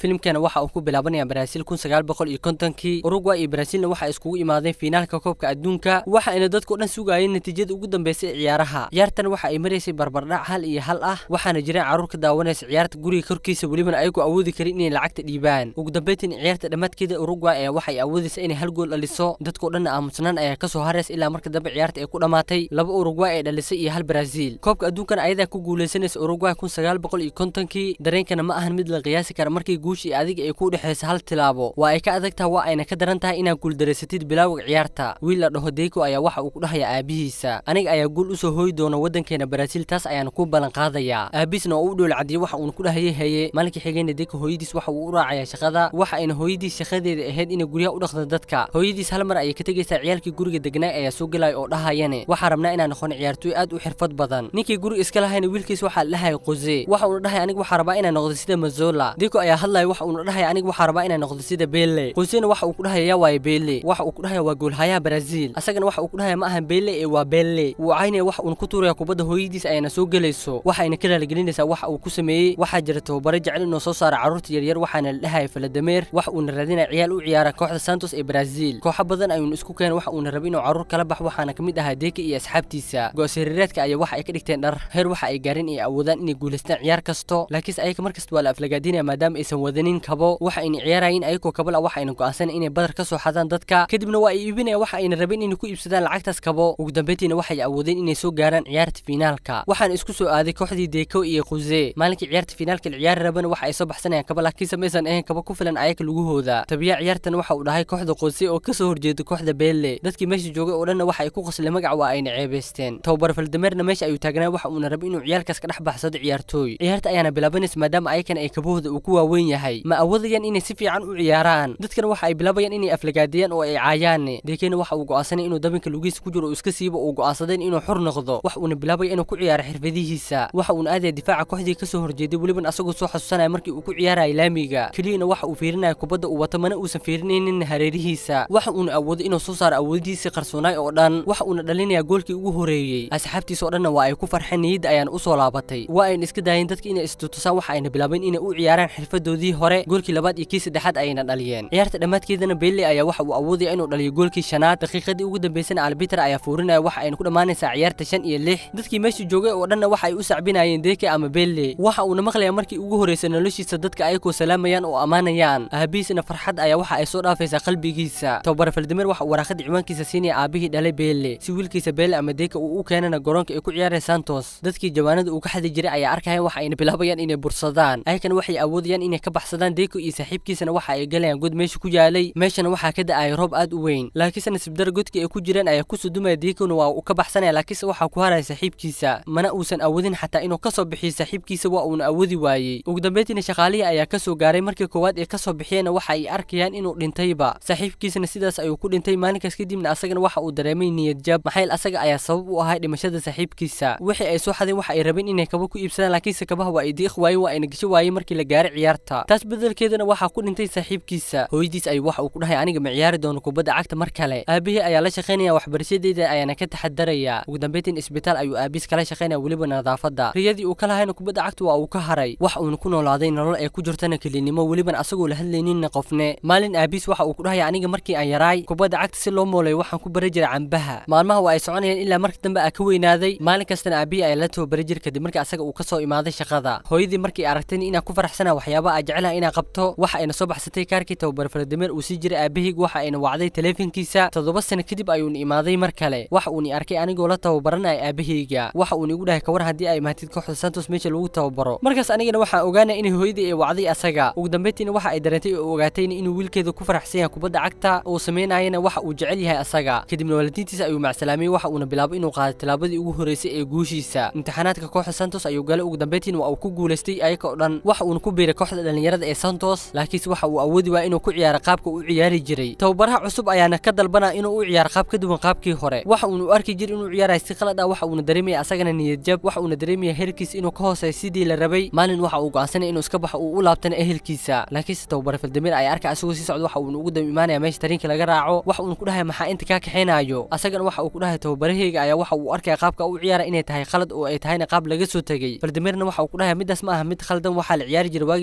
filimkana waxa uu ku bilaabanaya Brazil kun sagaal boqol iyo kontonkii Uruguay iyo Brazilna waxa iskugu imaadeen finaalka koobka adduunka waxaana dadku dhan sugayeen natiijada ugu dambeysay ee ciyaaraha ciyaartan waxa ay maraysay barbardhac hal iyo hal ah waxaana jireen carruur ka daawanaysa ciyaarta guriga korkiisa welibana ayagu awoodi karin inay lacagta dhiibaan ugu dambeyntiin ciyaarta dhammaadkeeda Uruguay ayaa waxay awoodaysa inay hal gool dhaliso dadku dhan aamusnaan ayaa kasoo haraysa ilaa marka dambe ciyaarta ay ku dhamaatay laba Uruguay ee dhalisay iyo hal Brazil koobka adduunkan ayadaa ku guuleysanaysa Uruguay kun sagaal boqol iyo kontonkii dareenkana ma ahan mid la qiyaasi kara markii guushii adiga ay ku dhexeysa hal tilaabo waa ay ka adag tahay waa ayna ka daran tahay inaad guuldareysatid bilowga ciyaarta wiil la dhaho Deiko ayaa waxa uu ku dhahaya aabihiisa aniga ayaa guul usoo hooyi doona wadankeena Brazil taas ayaan ku ballan qaadayaa aabiisna oo u dhowl cadiyay waxa uu ku dhahayay haye maalinkii xigeenna Deiko hooyadiis waxa uu u raacayaa shaqada waxa ayna hooyadiis shaqadeeda ahayd inay guryaha u dhaqdo dadka hooyadiis hal mar ayay ka tegaysaa ciyaalkii guriga degnaa ayaa soo galaya oo dhahayane waxaa rabnaa inaan noqon ciyaartooy aad u xirfad badan ninkii guriga iska lahayna wiilkiis waxaa la dhahay Jose waxa uu dhahay aniga waxaa rabaa inaan noqdo sida Mazola Deiko ayaa hadlaya waxa uu dhahay aniga waxaa rabaa inaan noqdo sida Pele Josena waxa uu ku dhahay yaa waay Pele waxa uu ku dhahay waa goolhayaha Brazil asagana waxa uu ku dhahay ma ahan Pele ee waa Pele uu caynaya waxa uu ku tuuraya kubadda hooyadiis ayana soo galayso waxa ayna ka raaligelinaysaa waxa uu ku sameeyay waxa jira tababaro jecel inuu soo saaro carruurta yaryar waxaana la dhahay Vladimir waxa uu raadinaya ciyaal u ciyaara kooxda Santos ee Brazil kooxo badan ayuu isku keenay waxa uu rabay inuu carruur kala bax waxaana kamid ahaa Deiko iyo asxaabtiisa go'aasirireedka ayaa waxa ay ka dhigteen dhar heer waxa ay gaareen ay awoodaan inay guuleystaan ciyaar kasto laakiin ayaga markasta waa la aflagaadinaya maadaama aysan wadanin kabo waxa ayna ciyaarayeen ayagoo kabal ah waxa ayna go'aansanay inay badar ka soo xadaan dadka kadibna waa ay iibinayaan waxa ayna rabeen inay ku iibsadaan lacagtaas kabo ugu dambeyntiina waxay awoodeen inay soo gaaraan ciyaarta finaalka waxaana isku soo aaday kooxdii Deiko iyo Jose maalinkii ciyaarta finaalka la ciyaari rabana waxa ay soo baxsanayaan kabo laakiin samaysan ahayn kabo ku filan ayaga lugahooda tabiya ciyaartan waxa uu dhahay kooxda Jose oo kasoo horjeeda kooxda Pele dadkii meesha joogay oo dhan waxa ay ku qosleen magac waa ayna ceebeysteen tababar Valdemerna meesha ayuu taagnaa waxa uu rabay inuu ciyaalkaas ka dhex baxsado ciyaartooy ciyaarta ayaana bilaabanaysa maadaama ayakan ay kabahooda uu ku waaweyn yahay ma awoodayaan inay si fiican u ciyaaraan dadkan waxa ay bilaabayaan inay aflagaadiyaan oo ay caayaan deekena waxa uu go'aansanay inuu dabinka lugiisa ku jiro oo iska siibo uu go'aansadeen inuu xur noqdo wax uuna bilaabaya inuu ku ciyaaro xirfadihiisa waxa uuna aadaya difaaca kooxdii kasoo horjeeday weliban asagoo soo xasuusanaya markii uu ku ciyaaraya laamiga keliyana waxa uu fiirinaya kubadda uu wato mana uusan fiirinaynin hareerihiisa waxa uuna awooday inuu soo saaro awoodiisii qarsoonaay oo dhan waxa uuna dhalinayaa goolkii ugu horeeyey asxaabtiisa oo dhanna waa ay ku farxeen niyadda ayaan u soo laabatay waa ayna iska daayeen dadka inay istutusaan waxa ayna bilaabeen inay u ciyaaraan xirfadoodii hore goolkii labaad iyo kii saddexaad ayayna dhaliyeen ciyaarta dhammaadkeedana Pele ayaa waxa uu awoodaya inuu dhaliyo goolkii shanaad daqiiqadii ugu dambeysana Albiter ayaa fuurinaya waxa ayna ku dhamaanaysaa ciyaarta shan iyo lix dadkii meesha joogay oo dhanna waxa ay u sacbinayeen Deeke ama Pele waxa uuna maqlayaa markii ugu horeysay noloshiisa dadka ayagoo salaamayaan oo ammaanayaan aabihiisna farxad ayaa waxa ay soo dhaafaysaa qalbigiisa tababar Vladimir waxa uu waraaqada ciwaankiisa siinaya aabihii dhalay Pele si wiilkiisa Pele ama Deeke uu u keenana garoonka ay ku ciyaarayaan Santos dadkii jawaanada uu ka xadi jiray ayaa arkayaan waxa ayna bilaabayaan inay bursadaan ayagana waxay awoodayaan inay ka baxsadaan Deiko iyo saaxiibkiisana waxa ay galayaan god meesha ku yaalay meeshana waxaa ka da'ay roob aad u weyn laakiinse nasiib dar godkii ay ku jireen ayaa ku sudumaya Deikona waa uu ka baxsanaya laakiinse waxaa ku haraya saaxiibkiisa mana uusan awoodin xataa inuu ka soo bixiyo saaxiibkiisa waa uuna awoodi waayey ugu dambeyntiina shaqaalihii ayaa ka soo gaaray markii koowaad ee ka soo bixiyeenna waxa ay arkayaan inuu dhintayba saaxiibkiisana sidaas ayuu ku dhintay maalinkaas kadibna asagana waxa uu dareemay niyad jab maxayl asaga ayaa sabab u ahay dhimashada saaxiibkiisa wixii ay soo xadeen waxa ay rabeen inay kaba ku iibsadaan laakiinse kabaha waa ay diiq waayeen waa ayna gasho waayeen markii la gaaray ciyaarta taas bedelkeedana waxaa ku dhintay saaxiibkiisa hooyadiis ayuu waxa uu ku dhahay aniga ma ciyaari doono kubadda cagta mar kale aabihii ayaa la shaqaynaya waxbarashadeeda ayaana ka taxadaraya ugu dambeyntiin isbitaal ayuu aabiis kala shaqaynaya weliba nadaafadda riyadii uu ka lahayna kubadda cagta waa uu ka haray wax uuna ku noolaaday nolol ay ku jirtana kelinimo weliban asagoo la hadlayninna qofne maalin aabiis waxa uu ku dhahaya aniga markii aan yaraay kubadda cagta si loo moolay waxaan ku bari jiray cambaha maalmaha waa ay soconayaan ilaa markii dambe aa ka weynaaday maalin kastana aabihii ayaa la tababari jir kadib markii asaga uu ka soo imaaday shaqada hooyadii markii aragtay inaa ku faraxsana waxyaabaha aa jecelaha inaa qabto waxa ayna soo baxsatay kaarkii tababar Vladimir uu sii jiray aabahayg waxa ayna wacday taleefankiisa toddoba sano kadib ayuuna imaaday mar kale waxa uuna arkay anigoo la tababaranaya aabahayga waxa uuna igu dhahay kawar haddii ay mahatid kooxda Santos meesha lagu tababaro markaas anigana waxaan ogaanay in hooyadii ay wacday asaga ugu dambeyntiina waxa ay dareentay oo ogaatay inuu wiilkeeda ku faraxsan yahay kubadda cagta uu sameynayana waxa uu jecel yahay asaga kadibna waalidiintiisa ayuu macsalaamay waxa uuna bilaabay inuu qaado tilaabadii ugu horeysay ee guushiisa imtixaanaadka kooxda Santos ayuu galay ugu dambeyntiina waa uu ku guuleystay ayaga oo dhan waxa uuna ku biiray kooxda dhalinyarada ee Santos laakiinse waxa uu awoodi waa inuu ku ciyaaro qaabka uu ciyaari jiray tababaraha cusub ayaana ka dalbana inuu u ciyaaro qaab ka duwan qaabkii hore waxa uuna u arki jiray inuu ciyaarayo si qalad ah waxa uuna dareemaya asagana niyad jab waxa uuna dareemaya heerkiisa inuu ka hooseeyo sidii la rabay maalin waxa uu go'aansanay inuu iska baxo uu u laabtana ehelkiisa laakiinse tababar Vladimir ayaa arkay asagoo sii socda waxa uuna ugu dam imaanaya meesha tariinka laga raaco waxa uuna ku dhahay maxaa inta ka kaxeenayo asagana waxa uu ku dhahay tababarahayga ayaa waxa uu arkaya qaabka uu ciyaara inay tahay qalad oo ay tahayna qaab laga soo tagay Valdimirna waxa uu ku dhahay midaas ma aha mid khaldan waxa la ciyaari jiray waagii qarnigii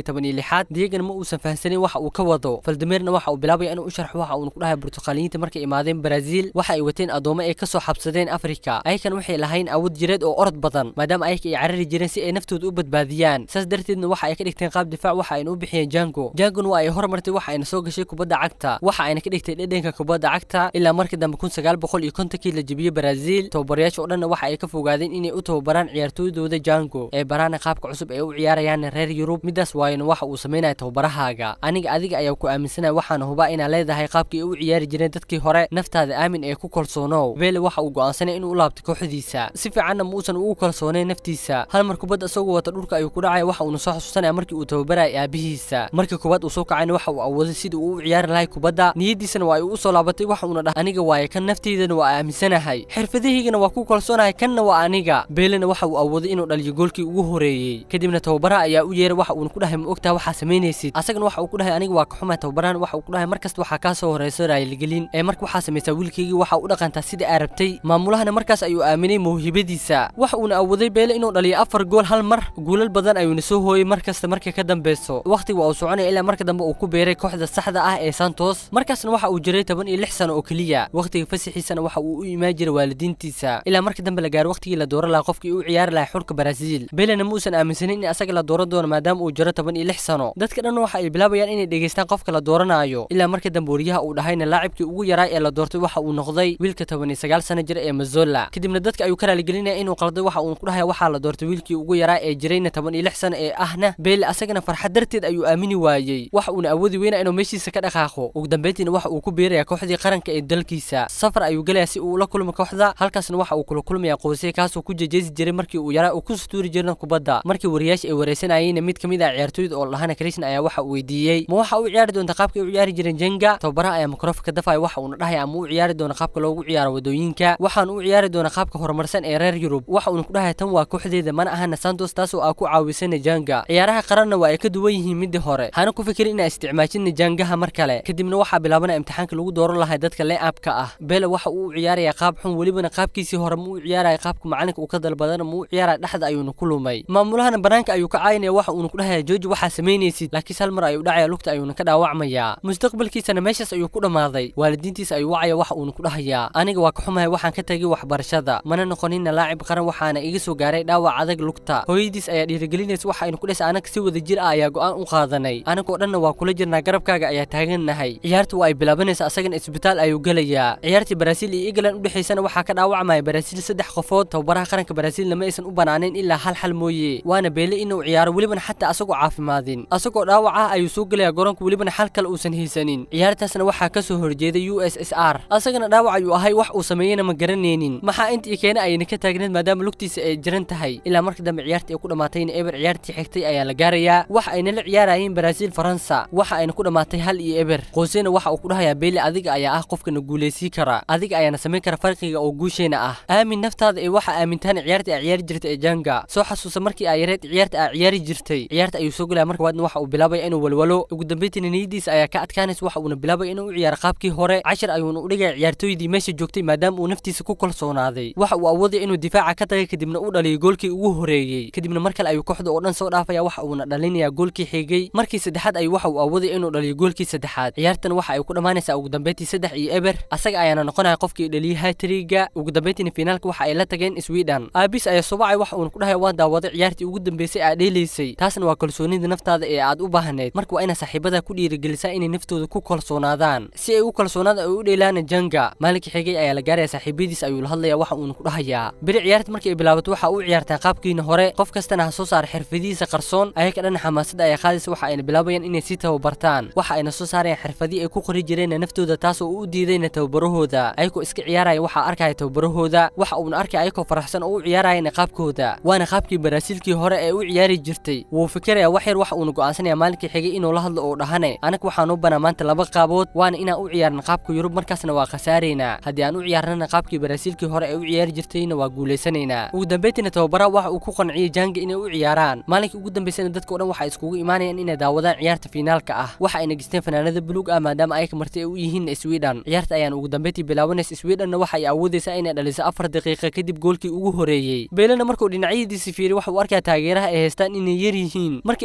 toban iyo lixaad diegana ma uusan fahansanin waxa uu ka wado faldameerna waxa uu bilaabaya inuu u sharxo waxa uuna ku dhahay burtuqaaliyiinta markay imaadeen brazil waxa ay wateen addoommo ay kasoo xabsadeen afrika ayakan waxay lahayn awood jireed oo orod badan maadaama ayaka ay carari jireen si ay naftooda u badbaadiyaan saas darteedna waxa ay ka dhigteen qaab difaac waxa ayna u bixiyeen jango jangona waa ay hormartay waxa ayna soo gashay kubadda cagta waxa ayna ka dhigtay dhedhenka kubadda cagta ilaa markii dambe kun sagaal boqol iyo kontonkii la jebiyey brazil tababarayaasha oo dhanna waxa ay ka fogaadeen inay u tababaraan ciyaartooydooda jango ee baraana qaabka cusub ee u ciyaarayaan reer yurub midaas waayona waxa uu sameynaya tababarahaaga aniga adiga ayaa ku aaminsanaya waxaana hubaa inaa leedahay qaabkii ay u ciyaari jireen dadkii hore naftaada aamin ee ku kalsoonow bele waxa uu go'aansanay inuu u laabtay kooxdiisa si fiicanna muusan ugu kalsoonayn naftiisa hal mar kubadda isagoo wata dhulka ayuu ku dhacaya waxa uuna soo xasuusanaya markii uu tababaraya aabihiisa markii kubaad uu soo kacayna waxa uu awooday sidii uu u ciyaari lahay kubadda niyadiisana waa ay u soo laabatay waxa uuna dhahay aniga waaye kan nafteydana waa aaminsanahay xirfadahaygana waa ku kalsoonahay kanna waa aniga beelena waxa uu awooday inuu dhaliyo goolkii ugu horeeyey kadibna tababaraha ayaa u yeeray waxa uuna ku dhahay ma ogtaha waxaa samaynaysid asagana waxa uu ku dhahay aniga waa ka xumaa tababarahan waxa uu ku dhahay markasta waxaa kaa soo horeyso raayilgelin ee marka waxaa samaysaa wiilkaygii waxa u dhaqantaa sida aa rabtay maamulahana markaas ayuu aaminay mawhibadiisa waxa uuna awooday beele inuu dhaliyo afar gool hal mar guulal badan ayuuna soo hooyey markasta markay ka dambeyso wakhtiga waa uu soconaya ilaa marka dambe uu ku beeray kooxda saxda ah ee santos markaasna waxa uu jiray toban iyo lix sano oo keliya wakhtiga fasixiisana waxa uu u imaan jiray waalidiintiisa ilaa marka dambe la gaaro wakhtigii la dooran lahaa qofkii u ciyaari lahaa xulka brazil belena ma uusan aaminsanin in asaga la dooran doono maadaama uu jiro toban iyo lix sano dadka dhan waxa ay bilaabayaan inay dhegeystaan qofka la dooranaayo ilaa marka dambe wariyaha uu dhahayna laacibkii ugu yaraa ee la doortay waxa uu noqday wiilka toban iyo sagaal sano jira ee mazola kadibna dadka ayuu ka raaligelinaya inuu qalday waxa uu ku dhahaya waxaa la doortay wiilkii ugu yaraa ee jirayna toban iyo lix sano ee ahna bele asagana farxad darteed ayuu aamini waayey waxa uuna awoodi weynaa inuu meeshiisa ka dhaqaaqo ugu dambeyntiina waxa uu ku biiraya kooxdii qaranka ee dalkiisa safar ayuu gelaya si uu ula kulmo kooxda halkaasna waxa uu kula kulmaya qoysay kaasoo ku jejeesi jiray markii uu yaraa uu ku sutuuri jirna kubadda markii wariyaasha ay wareysanayeenna mid kamid ah ciyaartooyda oo lahana krishna ayaa waxa uu weydiiyey ma waxa u ciyaari doonta qaabka ay u ciyaari jireen jenga tababaraha ayaa mikrofonka dafaya waxa uuna dhahaya ama u ciyaari doona qaabka loogu ciyaaro wadooyinka waxaan u ciyaari doona qaabka horumarsan ee reer yurub waxa uuna ku dhahaya tan waa kooxdeeda mana ahana santos taasoo aa ku caawisana janga ciyaaraha qaranna waa ay ka duwan yihiin midii hore hana ku fikirin inaa isticmaajina jangaha mar kale kadibna waxaa bilaabanaya imtixaanka lagu dooran lahay dadka leeabka ah bele waxa uu u ciyaaraya qaab xun welibana qaabkiisii hore ma u ciyaaraya qaabka macalinka uu ka dalbadana ma u ciyaaraya dhexda ayuuna ku lumay maamulahana banaanka ayuu ka caayinaya waxa uuna ku dhahaya jooji waxaa samaynaysid laakiinse hal mar ayuu dhacaya lugta ayuuna ka dhaawacmayaa mustaqbalkiisana meeshaas ayuu ku dhammaaday waalidiintiisa ayuu wacaya waxa uuna ku dhahayaa aniga waa ka xumahay waxaan ka tegay waxbarashada mana noqonina laacib qaran waxaana iga soo gaaray dhaawac adag lugta hooyadiis ayaa dhiirigelinaysa waxa aynu ku dhesa anaga si wada jir ah ayaa go'aan u qaadanay anagoo dhanna waa kula jirnaa garabkaaga ayaa taagannahay ciyaarta waa ay bilaabanaysa asagana isbitaal ayuu gelayaa ciyaartii baraasiil iyo england u dhexaysana waxaa ka dhaawacmaya baraasiil saddex qofood tababaraha qaranka baraasiilna ma aysan u banaanin ilaa hal xal mooye waana beele inuu ciyaaro welibana xataa asagoo caafimaadin asagoo dhaawac ah ayuu soo gelaya garoonka welibana xal kale uusan haysanin ciyaartaasna waxaa ka soo horjeeday u s s r asagana dhaawac ayuu ahay wax uu sameeyena ma garanaynin maxaa intii keena ayna ka taagneed maadaama lugtiisa ay jiran tahay ilaa marka dambe ciyaartii ay ku dhammaatayna eber ciyaartii xigtay ayaa la gaarayaa waxa ayna la ciyaarayeen baraasiil faransa waxa ayna ku dhammaatay hal iyo eber qoosena waxa uu ku dhahayaa beele adiga ayaa ah qofkana guulaysii kara adiga ayaana samayn kara farqiga oo guusheena ah aamin naftaada ee waxa aamintaan ciyaartii aa ciyaari jirtay ee janga soo xasuusa markii aa yareed ciyaarta aa ciyaari jirtay ciyaarta ayuu soo gelaya marka waadna waxa uu bilaabaya inuu walwalo ugu dambeyntiina niyadiisa ayaa ka adkaanaysa waxa uuna bilaabaya inuu u ciyaaro qaabkii hore cashar ayuuna u dhigaya ciyaartooydii meesha joogtay maadaama uu naftiisa ku kalsoonaaday waxa uu awoodaya inuu difaaca ka tagay kadibna u dhaliyo goolkii ugu horeeyey kadibna mar kale ayuu kooxda oo dhan soo dhaafaya waxa uuna dhalinayaa goolkii xigay markii saddexaad ayuu waxa uu awoodaya inuu dhaliyo goolkii saddexaad ciyaartan waxa ay ku dhammaanaysaa ugu dambeyntii saddex iyo eber asaga ayaana noqonaya qofkii dhaliyay hatriga ugu dambeyntiina finaalka waxa ay la tageen sweden aabis ayaa subacay waxa uuna ku dhahaya waan daawaday ciyaartii ugu dambeysay aad dheelaysay taasna waa kalsoonida naftaada ee aad u baahneed marka waa inaad saaxiibada ku dhiirigelisaa inay naftooda ku kalsoonaadaan si ay u kalsoonaada ay u dheelaana janga maalinkii xigay ayaa la gaaraya saaxiibadiis ayuu la hadlaya waxa uuna ku dhahayaa beri ciyaarta markii ay bilaabato waxa uu ciyaartaa qaabkiina hore qof kastana ha soo saara xirfadihiisa qarsoon ayaka dhan xamaasada ayaa qaadaysa waxa ayna bilaabayaan inay sii tababartaan waxa ayna soo saarayaan xirfadii ay ku qori jireen naftooda taasoo u diidayna tababarahooda ayagoo iska ciyaaraya waxaa arkaya tababarahooda waxa uuna arkaya ayagoo faraxsan oo u ciyaarayana qaabkooda waana qaabkii baraasiilkii hore ee u ciyaari jirtay wuu fikiraya wax yar waxa uuna go'aansanaya maalinkii xigay inuu la hadlo oo dhahane anaga waxaan u banaa maanta laba qaabood waana inaan u ciyaarna qaabka yurub markaasna waa khasaaraynaa haddii aan u ciyaarnana qaabkii baraasiilkii hore ee u ciyaari jirtayna waa guulaysanaynaa ugu dambeyntiina tababaraha waxa uu ku qanciyey janga inay u ciyaaraan maalinkii ugu dambeysana dadka o dhan waxa iskugu imaanayaan inay daawadaan ciyaarta finaalka ah waxa ayna gesteen fanaanada buluug ah maadaama ayaka marti ay u yihiin sweden ciyaarta ayaan ugu dambeyntii bilaabanaysa swedhenna waxa ay awoodaysaa inay dhaliso afar daqiiqa kadib goolkii ugu horeeyey beelena markuu dhinacyadiisi fiiriy waxa uu arkaya taageeraha ay haystaan inay yar yihiin markii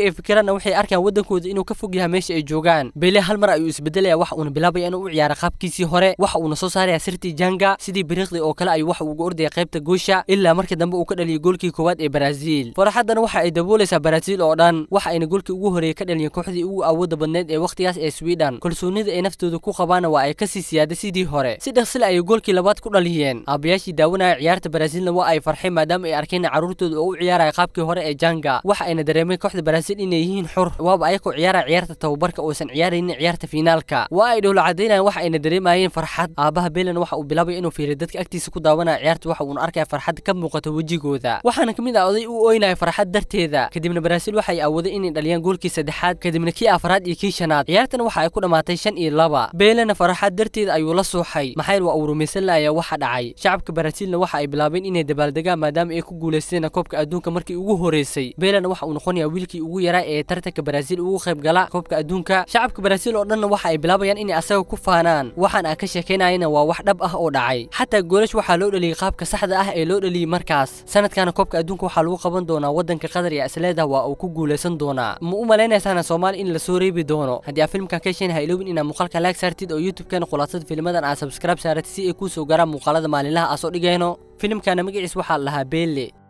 ay fikiraanna waxay arkaan waddankooda inuu ka fog yahay meesha ay joogaan beele hal mar ayuu isbedelaya waxa uuna bilaabaya inuu u ciyaaro qaabkiisii hore waxa uuna soo saaraya sirtii janga sidii biriiqdii oo kale ayuu waxa uga ordaya qaybta goosha ilaa markii dambe uu ka dhaliyay goolkii koowaad ee Brazil farxaddana waxa ay daboolaysaa Brazil oo dhan waxa ayna goolkii ugu horeeyay ka dhaliyeen kooxdii ugu awoodda badneed ee waqtigaas ee Sweden kalsoonida ay naftooda ku qabaana waa ay ka sii siyaaday sidii hore si dhaqsile ayay goolkii labaad ku dhaliyeen aabayaashii daawanaya ciyaarta Brazilna waa ay farxeen maadaama ay arkeen caruurtooda oo u ciyaaraya qaabkii hore ee Janga waxa ayna dareemeen kooxda Brazil inay yihiin xur waaba ayagoo ciyaaraya ciyaarta tababarka oosan ciyaaraynin ciyaarta finaalka waa ay dhowla cadeynayaan waxa ayna dareemayeen farxad aabaha Belen waxa uu bilaabay inuu fiiriyo dadka agtiisa ku daawanaya ciyaarta waxa uuna arkaya farxad ka muuqata wejigooda waxaana kamid ah oday u ooynaya farxad darteeda kadibna Brazil waxay awooday inay dhaliyaan goolkii saddexaad kadibna kii afraad iyo kii shanaad ciyaartana waxa ay ku dhamaatay shan iyo laba Belen farxad darteeda ayuu la suuxay maxay waa uu rumaysan laaya waxa dhacay shacabka Brazilna waxa ay bilaabeen inay dabaaldegaan maadaama ay ku guuleysteen koobka adduunka markii ugu horeysay Belen waxa uu noqonayaa wiilkii ugu yaraa ee tartanka Brazil ugu qayb gala koobka adduunka shacabka Brazil oo dhanna waxa ay bilaabayaan inay asaga ku faanaan waxaan aan ka sheekeynayna waa wax dhab ah oo dhacay xataa goolash waxaa loo dhaliyay qaabka saxda ah ee loo dhaliyay markaas sanadkana koobka adduunka waxaa lagu qaban doonaa waddanka qatar iyo asleeda waa uu ku guuleysan doonaa ma u malaynaysaana soomaali in la soo reebi doono haddii aad filmkan ka hesheen ha iloobin inaad muuqaalka like saartid oo youtube-kana khulaasada filmadan aad subscribe saaratid si ay kuu soo gaaraan muuqaalada maalinlaha aa soo dhigayno filimkana magaciis waxaa la lahaa beelle